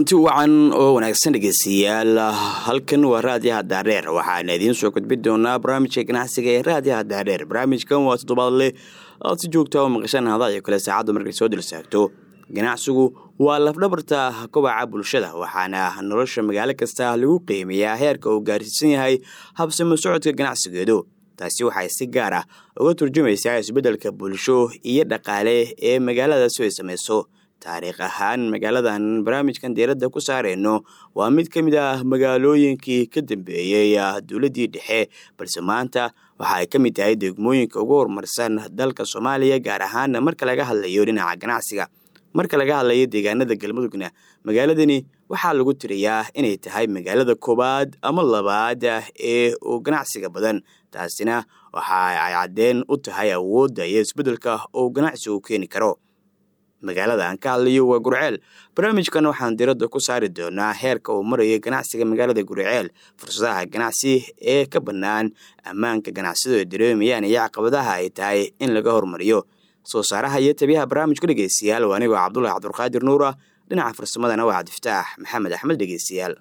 kulanti wacan oo wanaagsan dhegeystayaal halkan waa raadiyaha daadheer waxaana idiin soo gudbin doonaa barnaamijka ganacsiga ee raadiyaha daadheer barnaamijkan waa toddobaadle aad si joogta oo maqashaan hada iyo kale saacaddu markay soo dilsaagto ganacsigu waa lafdhabarta kobaca bulshada waxaana nolosha magaalo kasta lagu qiimeeyaa heerka uu gaarsiisan yahay habsamo socodka ganacsigeedu taasi waxay si gaar ah uga turjumaysaa isbeddelka bulsho iyo dhaqaale ee magaaladaasi ay samayso taariikh ahaan magaaladan barnaamijkan diiradda ku saareyno waa mid ka mid ah magaalooyinkii ka dambeeyey dowladdii dhexe balse maanta waxa ay ka mid tahay degmooyinka ugu horumarsan dalka soomaaliya gaar ahaan marka laga hadlayo dhinaca ganacsiga marka laga hadlayo deegaanada galmudugna magaaladani waxaa lagu tiriyaa inay tahay magaalada koowaad ama labaad ee uu ganacsiga badan taasina waxa ay caddeen u tahay awoodda iyo isbeddelka uu ganacsigu keeni karo magaalada aan ka hadlayo waa gurceel barnaamijkan waxaan diradda ku saari doonaa heerka uu marayo ganacsiga magaalada gurceel fursadaha ganacsi ee ka bannaan ammaanka ganacsiyadu ay dareemayaan iyo caqabadaha ay tahay in laga hormariyo soo saaraha iyo tabiyaha barnaamijka dhegeystayaal waa anigoo cabdulahi cabdulqaadir nuura dhinaca farsamadana waa cabdifataax maxamed axmed dhegeystayaal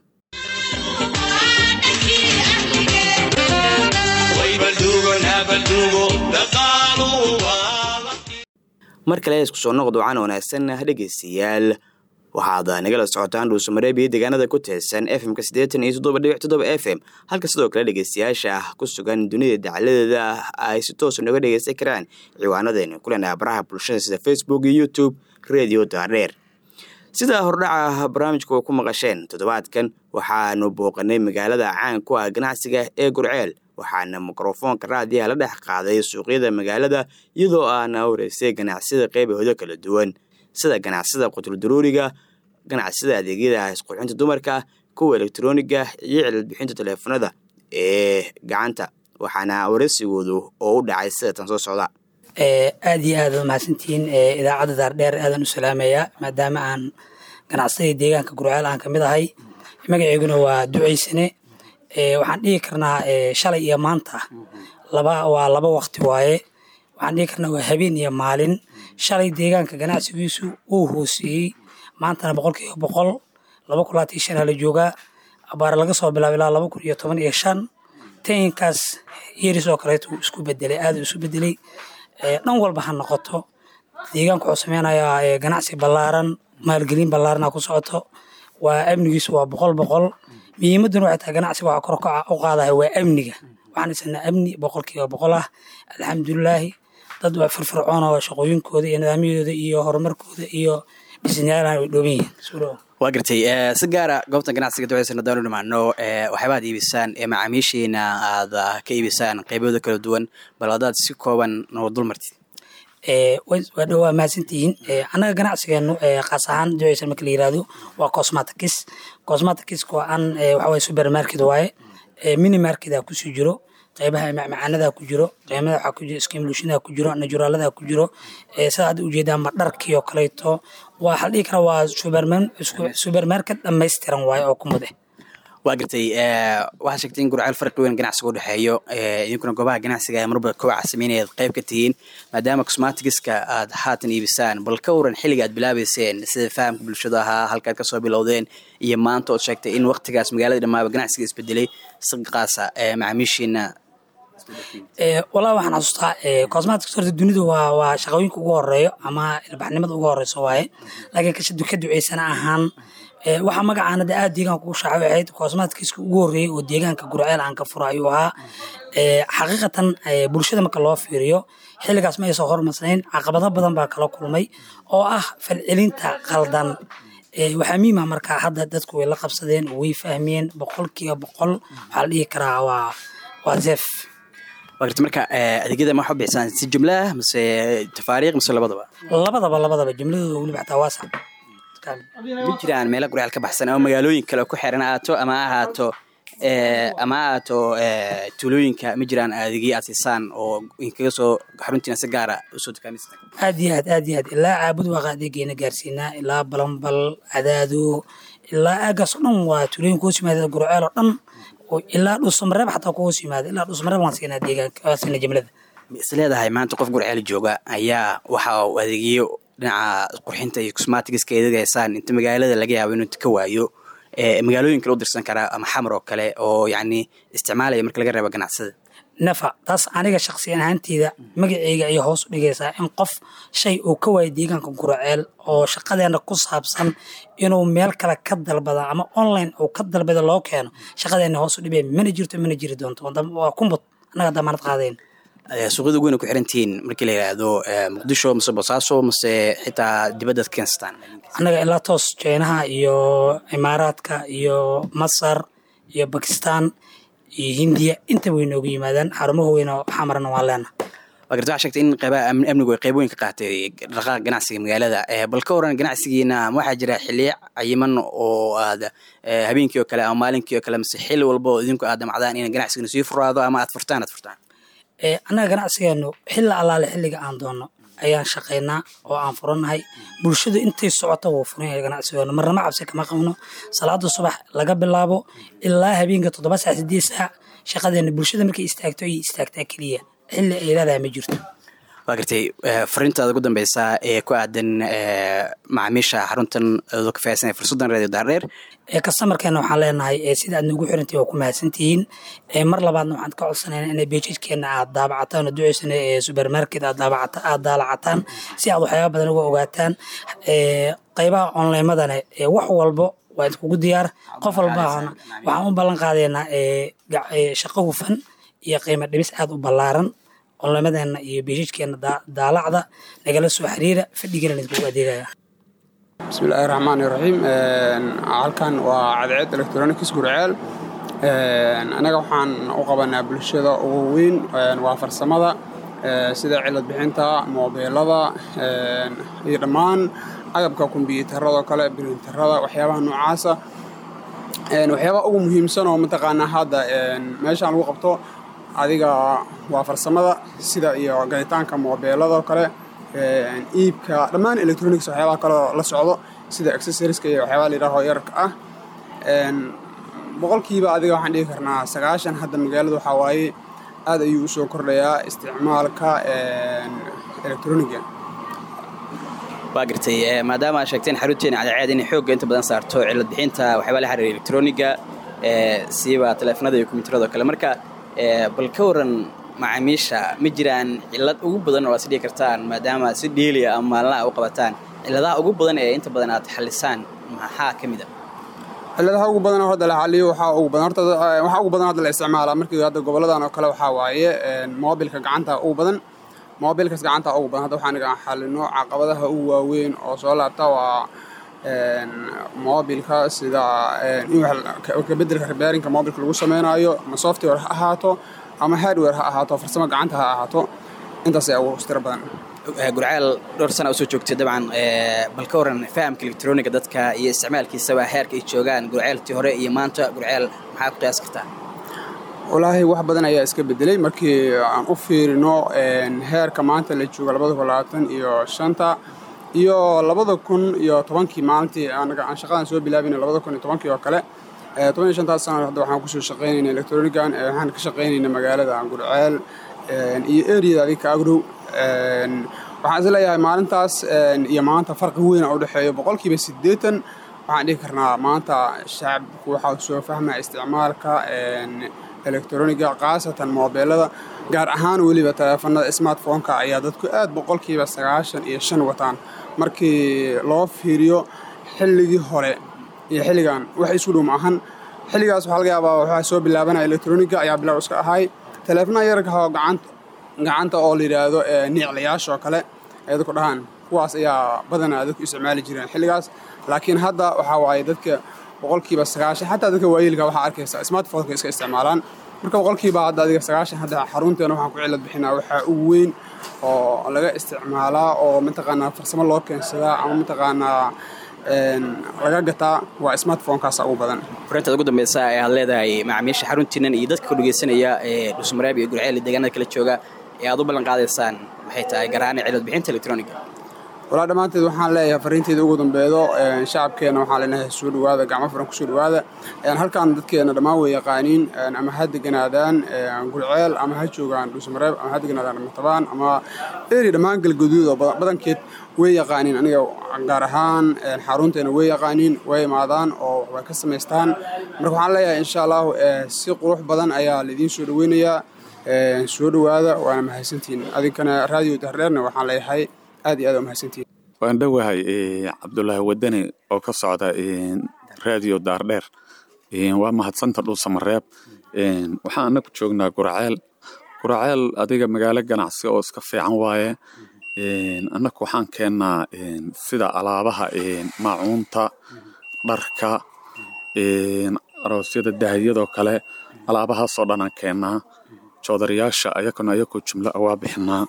mar kale isku soo noqod wacan wanaagsan dhegeystayaal waxaad nagala socotaan dhuusamareeb iyo deegaanada ku teesan fmka siddeetan iyo toddoba dhibic toddoba f m halka sidoo kale dhegeystayaasha ku sugan dunida dacaladeeda ay si toosa nooga dhegeysan karaan ciwaanadeena kulena baraha bulshada sida facebook iyo youtube radio daadheer sida hordhaca barnaamijku ku maqasheen toddobaadkan waxaanu booqanay magaalada caan ku ah ganacsiga ee gurceel waxaana mikrofoonka raadiyaha la dhex qaaday suuqyada magaalada iyadoo aana horeysay ganacsiyada qeybahooda kala duwan sida ganacsida qutuldaruuriga ganacsida adeegyada isqurxinta dumarka kuwa elektroniga iyo cilad-bixinta teleefanada ee gacanta waxaana waresigoodu oo u dhacay sida tan soo socda aad iyo aad ad mahadsantihiin idaacadda daardheer aadan u salaamayaa maadaama aan ganacsadii deegaanka gurceel aan kamid ahay magaceyguna waa duceysane waxaan dhihi karnaa shalay iyo maanta laba waa laba wakti waaye waxaan dhihi karnaa waa habeen iyo maalin shalay deegaanka ganacsigiisu uu hooseeyey maantana boqol kiiba boqol laba kun labaatan iyo shan hala joogaa abaare laga soo bilaabo ilaa laba kun iyo toban iyo shan tayinkaas yeris oo kaleeto wuu isku bedelay aada isu bedelay dhan walba ha noqoto deegaanka wuxuu sameynayaa ganacsi ballaaran maalgelin ballaarana ku socoto waa amnigiisu waa boqol boqol muhiimaduna waxay tahay ganacsiga waxa kor u qaadaya waa amniga waxaan haysanaa amni boqolkiiba boqol ah alxamdulilaahi dad waa firfircoon oo shaqooyinkooda iyo nidaamyadooda iyo horumarkooda iyo bisniyaalan way dhooban yihiin waa gartay si gaara goobta ganacsiga duceysan haddaanu dhimaano waxyaaba ad iibisaan ee macaamiishiina aad ka iibisaan qeybahooda kala duwan bal haddaad si kooban noo dul martid waa dhowaa mahadsantihiin annaga ganacsigeenu kaas ahaan duceysan marka la yirahdo waa cosmaticus cosmaticus waa an waxa waye supermarket waaye mini market aa kusii jiro qeybaha macmacaanada ku jiro qeymada waxaa ku jiro skimlushina ku jiro najuraalada ku jiro sida hadda ujeedaa ma dharkii oo kaleeto waa waxaa la dhihi karaa waa supermarket dhammaystiran waaye oo ku mude waa gartay waxaad sheegtay in gurceel farqi weyn ganacsiga u dhexeeyo idinkuna goobaha ganacsiga ee marba kobaca sameynaya ad qayb ka tihiin maadaama cosmatigiska aad haatan iibisaan bal ka waran xilliga aad bilaabeyseen sida fahamka bulshada ahaa halkaad kasoo bilowdeen iyo maanta ood sheegtay in waktigaas magaalada dhammaaba ganacsiga isbedelay si qaasa macaamiishiina wallahi waxaan xasuustaa cosmatics horta dunida waa waa shaqooyinka ugu horeeyo ama ilbaxnimada ugu horeyso waaye laakiin kasha ka duceysana ahaan waxaa magacaana de aad deegaanka ugu shaaca ahayd cosmaticska ugu horreeyey oo deegaanka gurceel aan ka furo ayuu ahaa xaqiiqatan bulshada marka loo fiiriyo xilligaas ma aysan hormarsnayn caqabado badan baa kala kulmay oo ah falcelinta qaldan waxaa miima markaa hadda dadku way la qabsadeen way fahmeen boqolkiiba boqol waxaa la dhihi karaa waa waa zef waa garta marka adeegyada ma waxa bixisaan si jumla ah mase tafaariiq mase labadaba labadaba labadaba jumladooda weliba xataa waasac ma jiraan meelo gurceel ka baxsan ama magaalooyin kale ku xiran ahaato ama ahaato ama ahaato tuulooyinka ma jiraan adeegyo aad siisaan oo inkaga soo xaruntiina si gaara usoo dukaamistaan aad iyo aad aad iyo aad ilaa caabud waaqa adeegeena gaarsiinaa ilaa balambal cadaado ilaa aagaas oo dhan waa tuulooyin kuhoos yimaada gurceel oo dhan ilaa dhuusamareeb xataa kuhoos yimaada ilaa dhuusamareeb waan siinaa deegaanka waan siinaa jimlada ma is leedahay maanta qof gurceel jooga ayaa waxa uu adeegyo dhinaca qurxinta iyo cosmatigiska eedegaysaan inta magaalada laga yaabo inuu ka waayo magaalooyin kale u dirsan karaa ama xamar oo kale oo yacni isticmaalaya marka laga reebo ganacsada nafa taas aniga shaksiyan ahaanteyda magaceyga ayay hoos u dhigaysaa in qof shay uu ka waayo deegaanka guraceel oo shaqadeena ku saabsan inuu meel kale ka dalbada ama online uu ka dalbada loo keeno shaqadeena hoos u dhibay mana jirto mana jiri doonto waa kumbud annaga damaanad qaadayn suuqyada ugu weyna ku xirantihiin markii la yidhaahdo muqdisho mase bosaaso mase xitaa dibaddaad keensataan annaga ilaa toos jeynaha iyo imaaraadka iyo masar iyo bakistan iyo hindiya intaba way noogu yimaadaan xarumaha weyna xamarana waan leena waa garta waxaa sheegtay in qeybaha amnigu ay qeyb weyn ka qaatay dhaqaaqa ganacsiga magaalada bal ka waran ganacsigiina ma waxaa jira xiliya cayiman oo aad habeenkii oo kale ama maalinkii oo kale mase xilli walba oo idinku aad damacdaan in ganacsigina sii furaado ama aad furtaan aad furtaan annaga ganacsigeenu xilla allaale xilliga aan doonno ayaan shaqaynaa oo aan furannahay bulshadu intay socota wuu furan yahay ganacsigeenu marnama cabsi kama qabno salaada subax laga bilaabo ilaa habeenka toddoba saac sideed saac shaqadeena bulshada markay istaagto ayay istaagtaa keliya xilli ay leedahay ma jirto waa gartay fariintaada ugu dambeysaa ee ku aadan macaamiisha xaruntan adoo ka fahaysanaya fursaddan reediyo daardheer kastamarkeena waxaan leenahay sida aad noogu xirantihi waa ku mahadsantihiin mar labaadna waxaan ka codsanayna inay beejajkeena aad daabacataan oo duceysana ee supermarket aad daabacata aad daalacataan si aad waxyaaba badan uga ogaataan qeybaha onlinemadana wax walbo waa idkugu diyaar qof walba waxaan u ballan qaadaynaa shaqo hufan iyo qiimo dhibis aad u ballaaran onlinemadeenna iyo beejajkeena daalacda nagala soo xiriira fadhigana idkugu adeegaya bismillahi raxmaani raxiim halkan waa cadceed electronics gurceel annaga waxaan u qabanaa bulshada ugu weyn waa farsamada sida cilad bixinta moobeelada iyo dhammaan agabka kombyuutarada kale birintarada waxyaabaha noocaasa waxyaabaha ugu muhiimsan oo mataqaanaa hadda meeshaan lagu qabto adiga waa farsamada sida iyo galitaanka moobeelada kale iibka dhammaan electronics waxyaabaha kaleo la socdo sida accessoriska iyo waxyaabaha la yidhaaho yarka ah boqolkiiba adiga waxaan dhigi karnaa sagaashan hadda magaalada waxaa waaye aad ayuu usoo kordhayaa isticmaalka electroniga waa gartay maadaama aad sheegteen xarunteena cadceed inay xoogga inta badan saarto cilad bixinta waxyaaba la xiriira electroniga siiba teleefanada iyo kombiyuutarada kale marka bal ka waran macaamiisha ma jiraan cilad ugu badan oo aad isdhigi kartaan maadaama si dheeliya ama maalinaha u qabataan ciladaha ugu badan ee inta badan aad xalisaan maxaa ka mid a ciladaha ugu badan oo hadda la xaliyo waxaa ugu badan horta waxaa ugu badan hadda la isticmaalaa markii hadda goboladan oo kale waxaa waaye moobilka gacanta ugu badan moobilkas gacanta ugu badan hadda waxaan xalino caqabadaha ugu waaweyn oo soo laabta waa moobilka sida in wax kabedelka repairinka moobilka lagu samaynayo ama software ha ahaato ama hardware ha ahaato farsamo gacanta ha ahaato intaas ayaa ugu tiro badan gurceel dhowr sana usoo joogtay dabcan bal ka waran fahamka electroniga dadka iyo isticmaalkiisaba heerka ay joogaan gurceeltii hore iyo maanta gurceel maxaa ku qiyaas kartaa walaahi wax badan ayaa iska bedelay markii aan u fiirino heerka maanta la jooga labada kun labaatan iyo shanta iyo labada kun iyo tobankii maalintii anaga aan shaqadan soo bilaabina labada kun iyo tobankii oo kale toban iyo shantaas sana hadda waxaan kusoo shaqaynayna electronigan waxaan ka shaqaynayna magaalada gurceel iyo eriyada adiga ka agrow waxaan is leeyahay maalintaas iyo maanta farqi weyn oo udhexeeyo boqolkiiba siddeetan waxaan dhihi karnaa maanta shacabku waxaa soo fahmaya isticmaalka electroniga khaasatan moobeelada gaar ahaan weliba taleefanada smartphoneka ayaa dadku aad boqolkiiba sagaashan iyo shan wataan markii loo fiiriyo xilligii hore iyo xilligan wax isku dhow ma ahan xilligaas waxaa laga yaabaa waxaa soo bilaabanaya electroniga ayaa bilow iska ahay taleefanaha yararka oo gacanta gacanta oo la yidhaahdo niiclayaasha oo kale ay dadku dhahaan kuwaas ayaa badanaa dadku isticmaali jireen xilligaas laakiin hadda waxaa waaye dadka boqolkiiba sagaashan xataa dadka waayeelka waxaa arkaysa smartphoneka iska isticmaalaan marka boqolkiiba hadda adiga sagaashan hadda xarunteena waxaan ku cilad bixinaa waxaa ugu weyn oo laga isticmaalaa oo mataqaanaa farsamo loo keensadaa ama mataqaanaa laga gataa waa smartphonekaasa ugu badan farintaad ugu dambeysa ee aad leedahay macaamiisha xaruntiinan iyo dadka ka dhegeysanaya ee dhusmareeb iyo gurceel iyo deegaanada kala jooga ee aad u ballan qaadaysaan maxay tahay garaane cilad bixinta electroniga walaa dhammaanteed waxaan leeyahay fariinteeda ugu dambeedo shacabkeenna waxaan leenahay soo dhawaada gacmo furan kusoo dhawaada halkan dadkeena dhammaan way yaqaaniin ama ha deganaadaan gurceel ama ha joogaan dhuusamareeb ama ha deganaadaan matabaan ama eri dhammaan galgaduud oo badankeed way yaqaaniin aniga gaar ahaan xarunteena way yaqaaniin way imaadaan oo way ka samaystaan marka waxaan leeyahay insha allahu si qurux badan ayaa laidiin soo dhaweynayaa soo dhawaada waana mahadsantihiin adinkana raadiyo dardheerna waxaan leeyahay aad iyo aad mahadsantihiin waan dhowahay cabdulaahi wadani oo ka socda raadiyo daardheer waa mahadsanta dhuusamareeb waxaan anaku joognaa guraceel guraceel adiga magaalo ganacsi oo iska fiican waaye annaku waxaan keennaa sida alaabaha maacuunta dharka aroosyada dahiyadoo kale alaabahaasoo dhan aan keennaa joodarayaasha ayakuna ayakoo jumlo a waa bixinaa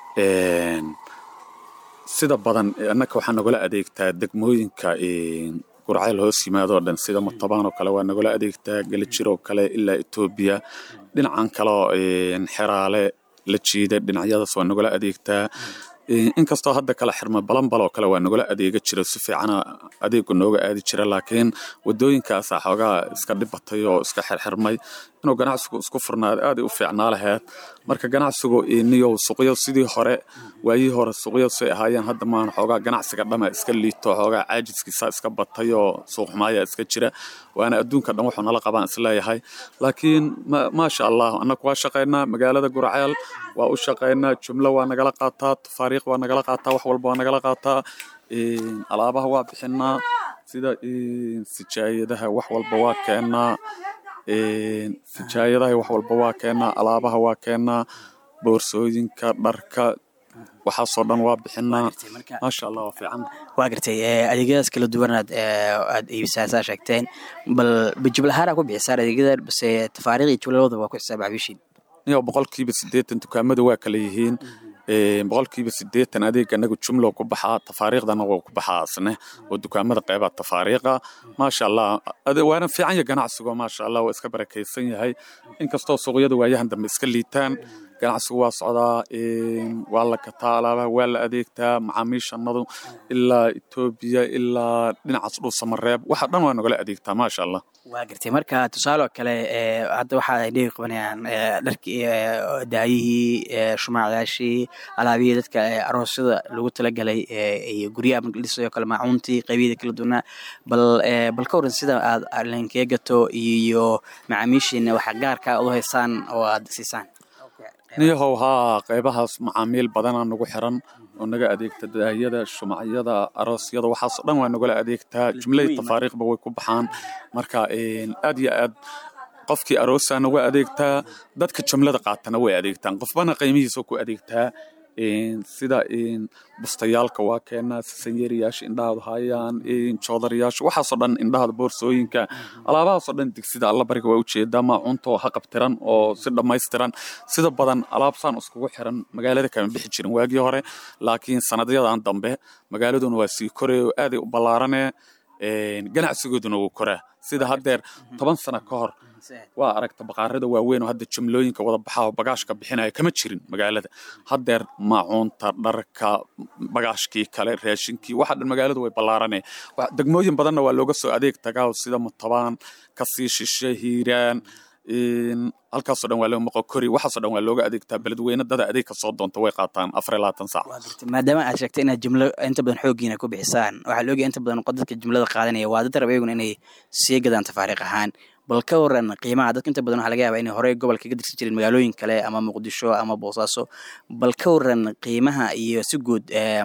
sida badan annaka waxaa nagula adeegtaa degmooyinka gurceel hoos yimaadoo dhan sida matabaan oo kale waa nagula adeegtaa gelajir oo kale ilaa etoobiya dhinacan kaleo xeraale la jiida dhinacyadaas waa nagula adeegtaa inkastoo hadda kala xirma balanbal oo kale waa nagula adeega jira si fiicana adeegu nooga aadi jira laakiin wadooyinkaasa xoogaa iska dhibatay oo iska xirxirmay inuu ganacsigu isku furnaado aaday u fiicnaa laheyd marka ganacsigu niyow suuqyo sidii hore waayihii hore suuqyo say ahaayeen hadda maan xoogaa ganacsiga dhama iska liito xoogaa caajiskiisa iska batay oo suuqxumaaya iska jira waana adduunka dhan wuxuu nala qabaan isleeyahay laakiin maasha allah annaku waa shaqaynaa magaalada guraceel waa u shaqaynaa jumlo waa nagala qaataa tafaariiq waa nagala qaataa wax walba waa nagala qaataa alaabaha waa bixinaa sida sijaayadaha wax walba waa keennaa sijaayadaha wax walba waa keennaa alaabaha waa keennaa boorsooyinka dharka waxaasoo dhan waa bixinaa maasha allah waa fiican waa gartay adeegyadaas kala duwanaad aad iibsaasaa sheegteen bal bijiblahaara ku bixisaan adeegyada base tafaariiq iyo jumlalooda waa ku xisaaba xabiishiin niyo boqolkiiba siddeetan dukaamadu waa kala yihiin boqolkiiba siddeetan adeeg anagu jumlo ku baxaa tafaariikhdana waa ku baxaa asne oo dukaamada qeybaa tafaariiqa maasha allah waana fiican ya ganacsigo maasha allah waa iska barakaysan yahay inkastoo suuqyada waayahan dambe iska liitaan ganacsigu waa socdaa waa la gataa alaabaha waa la adeegtaa macaamiishanadu ilaa etoobiya ilaa dhinacaas dhuusamareeb waxa dhan waa nagala adeegtaa maasha allah waa gartay marka tusaale oo kale hadda waxa ay dhegi qabanayaan dharkii daayihii shumaacyaashii alaabihii dadka aroosyada lagu talagalay iyo guryaha marka dhisayo kale maacuuntii qaybiyada kala duwanaa bal bal ka waran sida aad linkee gato iyo macaamiishiina waxa gaarka aad u haysaan oo aad siisaan niyahow haa qaybahaas macaamiil badanaa nagu xiran oo naga adeegta daahiyada shumacyada aroosyada waxaasoo dhan waa nagala adeegtaa jumladii tafaariiqba way ku baxaan marka aad iyo aad qofkii aroosaa nagu adeegtaa dadka jumlada qaatana way adeegtaan qofbana qiimihiisa ku adeegtaa sida bustayaalka waa keenaa sisanyeriyaasha indhahaadu hayaan joodarayaasha waxaasoo dhan indhahada boorsooyinka alaabahaasoo dhan digsida allabariga waa ujeedaa maacuunta oo haqabtiran oo si dhammaystiran sida badan alaabsaan iskugu xiran magaalada kama bixi jirin waagii hore laakiin sanadyadan dambe magaaladuna waa sii koraya oo aaday u ballaarane ganacsigooduna wuu koraa sida haddeer toban sano ka hor waa aragta baqaarada waaweyn oo hadda jumlooyinka wada baxaa oo bagaashka bixinaya kama jirin magaalada haddeer maacuunta dharka bagaashkii kale raashinkii waxa dhan magaaladu way ballaarane degmooyin badanna waa looga soo adeeg tagaa sida mutabaan kasii shishe hiiraan halkaasoo dhan waa loo maqo kori waxaasoo dhan waa looga adeegtaa beledweyne dada adeeg ka soo doonta way qaataan afar iyo labaatan saac maadaama aad sheegtay inaad jumlo inta badan xooggiina ku bixisaan waxaa la ogaya inta badan dadka jumlada qaadanaya waa dad raba iyaguna inay sii gadaan tafaariiq ahaan bal ka waran qiimaha dadka inta badan waxaa laga yaabaa inay horey gobolka ka dirsan jireen magaalooyin kale ama muqdisho ama boosaaso bal ka waran qiimaha iyo si guud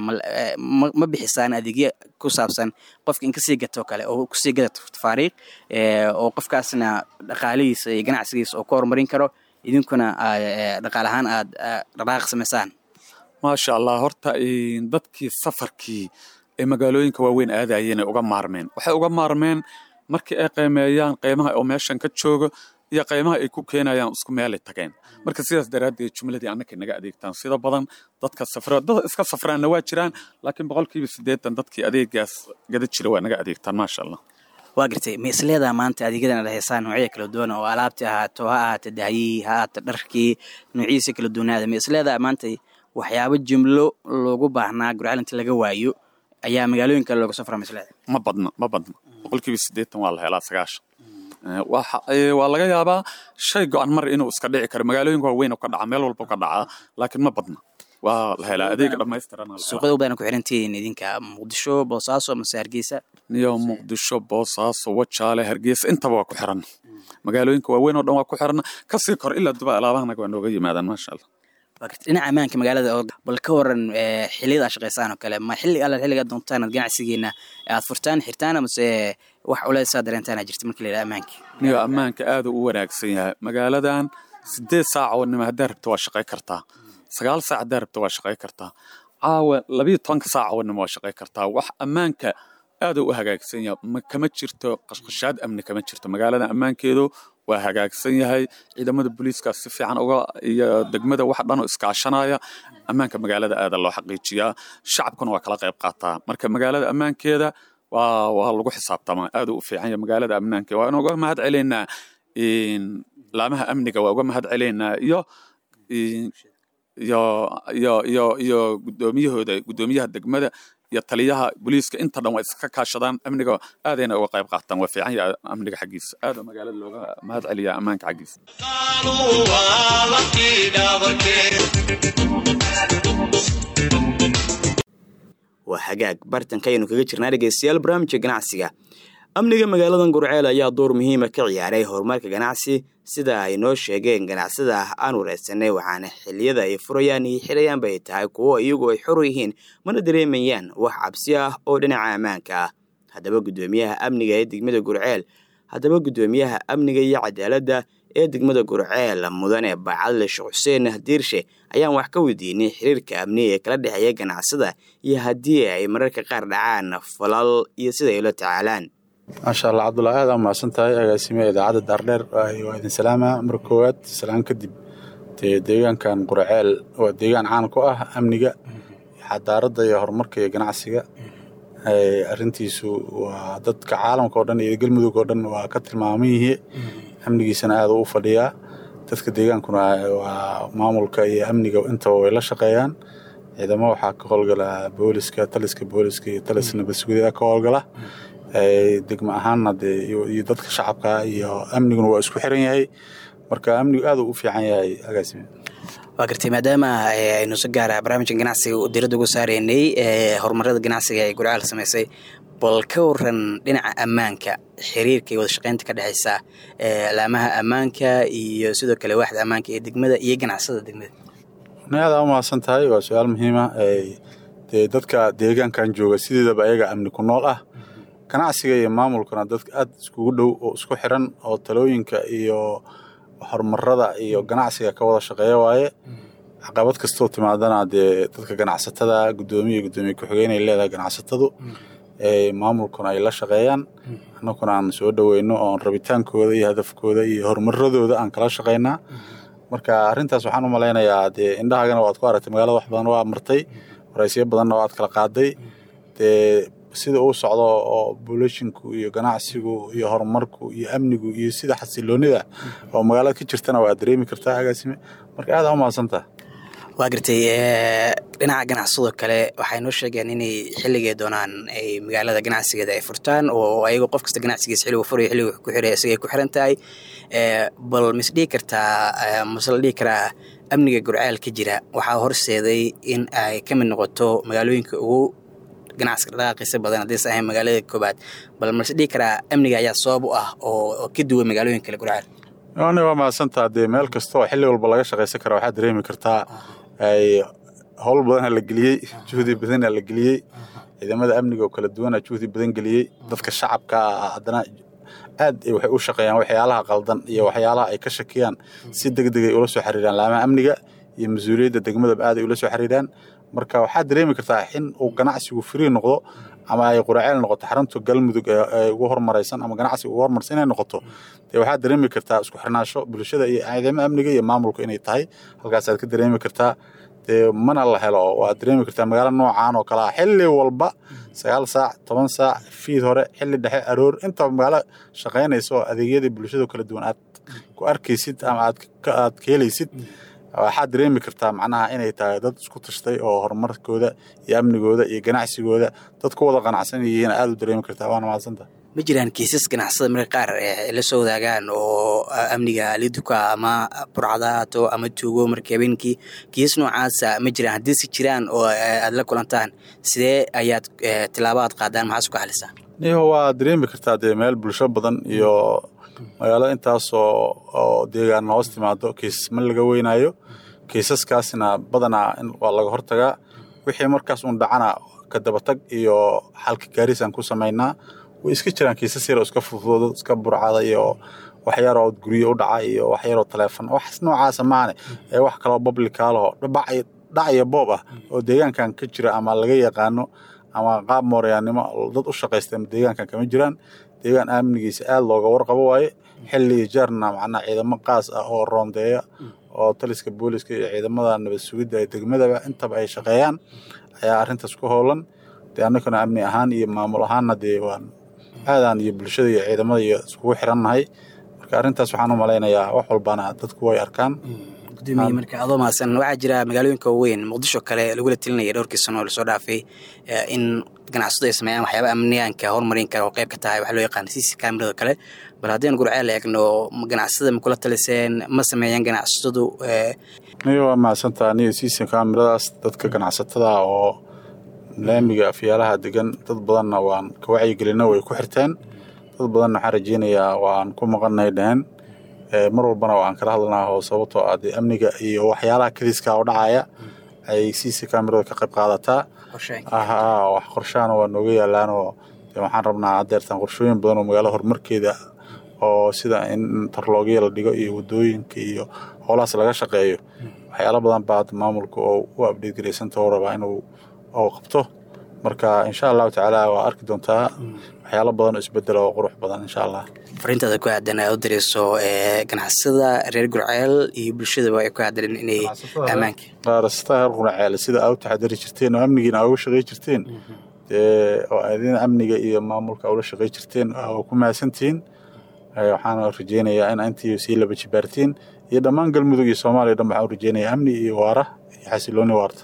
ma bixisaan adeegyo ku saabsan qofka in kasii gato kale oo kusii gada tafaariiq oo qofkaasna dhaqaalihiisa iyo ganacsigiisa oo ku horumarin karo idinkuna dhaqaal ahaan aad dhaqaaq samaysaan maasha allah horta dadkii safarkii ee magaalooyinka waaweyn aadayeen ay uga maarmeen waxay uga maarmeen markii ay qiimeeyaan qiimaha oo meeshan ka joogo iyo qiimaha ay ku keenayaan isku meelay tageen marka sidaas daraaddeed jumladii annakay naga adeegtaan sida badan dadka safra dad iska safraanna waa jiraan laakiin boqolkiiba siddeetan dadkii adeegaas gada jira waa naga adeegtaan maasha allah waa gartay ma isleedaha maanta adeegyadan ad haysaan noocya kala duwan oo alaabtii ahaato ha ahaato dahyihii ha ahaato dharkii noocyihiisa kala duwanaada ma isleedaha maanta waxyaabo jimlo loogu baahnaa gurceel inta laga waayo ayaa magaalooyin kale looga soo fara masleeda ma badna ma badna boqolkiiba siddeetan waa la helaa sagaashan waa laga yaabaa shay go-an mar inuu iska dhici karo magaalooyinka waaweyn ka dhaca meel walba ka dhacaa laakiin ma badna waa la helaa adeega dhammaystiran suuqyada u badan ku xirantihiin idinka muqdisho boosaaso mase hargeysa niyo muqdisho boosaaso wajaale hargeysa intaba waa ku xiran magaalooyinka waaweyn oo dhan waa ku xiran kasii kor ilaa duba alaabahanaga waa nooga yimaadaan maasha allah dhinaca ammaanka magaalada oo bal ka waran xiliyada aad shaqaysaan oo kale ma xilli alla xilliga doontaan aad ganacsigiina aad furtaan xirtaan amase wax culeysaa dareentaan aa jirta marka la yidhaha ammaanka niyo ammaanka aada u wanaagsan yahay magaaladan sideed saac oo nima haddaa rabta waa shaqay kartaa sagaal saac haddaa rabta waa shaqay kartaa caawa labiyo tobanka saac oo nima waa shaqay kartaa wax ammaanka aada u hagaagsan yahay kama jirto qashqashaad amni kama jirto magaalada ammaankeedu waa hagaagsan yahay ciidamada booliiska si fiican uga iyo degmada wax dhan oo iskaashanaya ammaanka magaalada aada loo xaqiijiyaa shacabkuna waa kala qayb qaataa marka magaalada ammaankeeda waa waa lagu xisaabtamaa aada u fiican yahay magaalada ammaankeeda waa uga mahad celaynaa laamaha amniga waa uga mahad celaynaa iyo iyo iyo iyo iyo guddoomiyahooda guddoomiyaha degmada iyo taliyaha booliiska inta dhan waa iska kaashadaan amniga aadayna uga qayb qaataan waa fiican yahay amniga xaggiisa aada magaalada looga mahad celiyaa ammaanka xaggiisa waa hagaag bartanka ayaynu kaga jirnaa dhegeystayaal barnaamijka ganacsiga amniga magaaladan gurceel ayaa door muhiima ka ciyaaray horumarka ganacsi sida ay noo sheegeen ganacsada aan wareysanay waxaana xiliyada ay furayaan iyo xirayaanba ay tahay kuwo iyagu ay xor yihiin mana dareemayaan wax cabsi ah oo dhinaca ammaanka ah haddaba guddoomiyaha amniga ee degmada gurceel haddaba guddoomiyaha amniga iyo cadaaladda ee degmada gurceel mudane bacadle sheekh xuseen diirshe ayaan wax ka weydiinay xiriirka amni ee kala dhexeeya ganacsada iyo haddii ay mararka qaar dhacaan falal iyo sida ay ula tacaalaan maasha allah cabdullahi aad aa mahadsan tahay agaasimiha idaacadda daardheer waa idin salaama mar koowaad salaan kadib dee deegaankan quraceel waa deegaan caan ku ah amniga xadaaradda iyo horumarka iyo ganacsiga arintiisu waa dadka caalamka oo dhan iyo galmudug oo dhan waa ka tilmaaman yihi amnigiisana aada u fadhiyaa dadka deegaankuna waa maamulka iyo amniga intaba way la shaqeeyaan ciidamo waxaa ka howlgala booliska taliska booliska iyo talis nabadsugyada ka howlgala degmo ahaanna dee iyo dadka shacabka iyo amniguna waa isku xiran yahay marka amnigu aad u fiican yahay agaasime waa gartay maadaama aynu si gaara barnaamijka ganacsiga diradda ugu saareynay horumarada ganacsiga ee gurcaal samaysay bal ka waran dhinaca ammaanka xiriirka iyo wada shaqeynta ka dhexeysa laamaha ammaanka iyo sidoo kale waaxda ammaanka ee degmada iyo ganacsada degmada aada u mahadsan tahay waa su-aal muhiima dee dadka deegaankan jooga sideedaba ayaga amni ku nool ah ganacsiga iyo maamulkuna dadka aad iskugu dhow oo isku xiran oo talooyinka iyo horumarada iyo ganacsiga ka wada shaqeeya waaye caqabad kastoo timaadana dee dadka ganacsatada guddoomiya guddoomiye ku-xigeenay leedahay ganacsatadu maamulkuna ay la shaqeeyaan annaguna aan soo dhoweyno oon rabitaankooda iyo hadafkooda iyo horumaradooda aan kala shaqeynaa marka arrintaas waxaan u malaynayaa dee indhahaagana waad ku aragtay magaalada wax badan waa martay waraysyo badanna waad kala qaaday dee sida uu socdo oo bolishinku iyo ganacsigu iyo horumarku iyo amnigu iyo sida xasiloonida oo magaalada ka jirtana waa dareemi kartaa agaasime marka aada u mahadsantaha waa gartay dhinaca ganacsadoo kale waxay noo sheegeen inay xilligay doonaan ay magaalada ganacsigeeda ay furtaan oo ayago qof kasta ganacsigiisa xilligu furayo xilligu ku xiray isagay ku xiran tahay bal mis dhihi kartaa mase la dhihi karaa amniga gurcaal ka jira waxaa horseeday in ay ka mid noqoto magaalooyinka ugu ganacsiga dhaqaaqiisa badan haddaysa ahayn magaalada koobaad bal mase dhihi karaa amniga ayaa sabab u ah oo ka duwan magaalooyin kale gurcaal ani waa mahadsantaa dee meel kasta oo xilli walba laga shaqaysan kara waxaad dareemi kartaa ay howl badana la geliyey juhdi badana la geliyey ciidamada amniga oo kala duwana juhdi badan geliyey dadka shacabka haddana aad waxay u shaqeeyaan waxyaalaha qaldan iyo waxyaalaha ay ka shakiyaan si degdeg ay ula soo xiriiraan laamaha amniga iyo mas-uuliyadda degmadaba aad ay ula soo xiriiraan marka waxaad dareemi kartaa in uu ganacsigu free noqdo ama ay quraceel noqoto xarunta galmudug ee ugu horumaraysan ama ganacsiga ugu horumarsan inay noqoto dee waxaad dareemi kartaa isku xirnaasho bulshada iyo ciidamada amniga iyo maamulka inay tahay halkaasaad ka dareemi kartaa dee mana la helo waad dareemi kartaa magaalo noocaan oo kale ah xilli walba sagaal saac toban saac fiid hore xilli dhexe aroor intaba magaalo shaqaynaysa oo adeegyadii bulshada kala duwan aad ku arkaysid ama aad ka helaysid waxaad dareemi kartaa macnaha inay tahay dad isku tashtay oo horumarkooda iyo amnigooda iyo ganacsigooda dad ku wada qanacsan yihiin aada u dareemi kartaa waana mahadsanta ma jiraan kiisas ganacsada marka qaar la soo wadaagaan oo amniga liduka ama burcadaato ama tuugo marka habeenkii kiisas noocaasa ma jiraan haddii si jiraan oo aad la kulantaan sidee ayaad tilaabo aad qaadaan maxaas ku xalisaa niho waa dareemi kartaa dee meel bulsho badan iyo magaalada intaasoo oo deegaan hoos timaado kiisas ma laga weynaayo kiisaskaasna badanaa waa laga hortagaa wixii markaas uun dhacana ka dabatag iyo xalka gaarisaan ku samaynaa way iska jiraan kiisas yar oo iska fududoodo iska burcada iyo waxyaroo guryo u dhaca iyo waxyaroo taleefon wax noocaasa maane ee wax kaloo bablikaalaho dhac iyo boob ah oo deegaankan ka jira ama laga yaqaano ama qaab mooryaannimo dad u shaqaysta deegaankan kama jiraan deegaan amnigiisa aada looga warqabo waaye xilli iyo jeerna macnaa ciidamo qaas ah oo roondeeya oo taliska booliska iyo ciidamada nabad sugidda ee degmadaba intaba ay shaqeeyaan ayaa arrintaas ku howlan dee annaguna amni ahaan iyo maamul ahaanna dee waan aadaan iyo bulshada iyo ciidamada iyo iskugu xirannahay marka arrintaas waxaan u malaynayaa wax walbana dadku way arkaan gudoomiye marka adoo mahadsan waxaa jira magaalooyinka waaweyn muqdisho kale lagula telinaya dhowrkii sano oo lasoo dhaafay in ganacsadu ay sameeyaan waxyaaba amniyaanka horumarin kara oo qayb ka tahay waxa loo yaqaan cc camerada kale bal haddaynu gurceel eegno ganacsada ma kula taliseen ma sameeyaan ganacsadu niyo waa mahadsantaa niyo cc cameradaas dadka ganacsatada oo laamiga afyaalaha degan dad badanna waan ka wacyigelino way ku xirteen dad badanna waxaan rajeynayaa waan ku maqannahay dheheen mar walbana waan kala hadlanaa oo sababtoo ah dee amniga iyo waxyaalaha kadiska oo dhacaya ay cc camerada ka qayb qaadataa wax qorshaana waa nooga yaalaanoo waxaan rabnaa hadeertaan qorshooyin badan oo magaalada horumarkeeda oo sida in tarloogya la dhigo iyo wadooyinka iyo howlahaas laga shaqeeyo waxyaala badan baa maamulka oo u abdheed garaysanta oo rabaa inuu oo qabto marka insha allahu tacaala waa arki doontaa waxyaalo badan oo isbedela oo qurux badan insha allah fariintaada ku aadan aad u dirayso ganacsada reer gurceel iyo bulshadaba ay ku aadan inay ammaanka qaarasata reer gurceel sida aa u taxadari jirteen oo amnigiina aa uga shaqey jirteen dee oo adina amniga iyo maamulka ula shaqey jirteen waa ku mahadsantihiin waxaan rajeynayaa in intii sii laba jibaartiin iyo dhammaan galmudug iyo soomaaliya dhan waxaan u rajeynayaa amni iyo waara iyo xasilooni waarta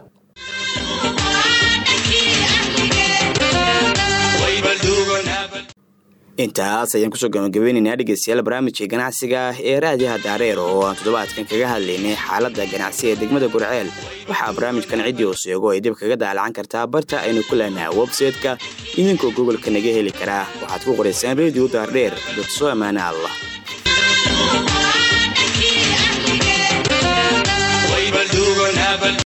intaas ayaan kusoo gabagabeynaynaa dhegeystayaal barnaamijka ganacsiga ee raadiyaha daareer oo aan toddobaadkan kaga hadlaynay xaaladda ganacsi ee degmada gurceel waxaa barnaamijkan ciddii uu seego ay dib kaga daalacan kartaa barta aynu ku leenaha websayte-ka idinkoo gobolka naga heli karaa waxaad ku qoraysaan radio daardheer dad soo ammaana allah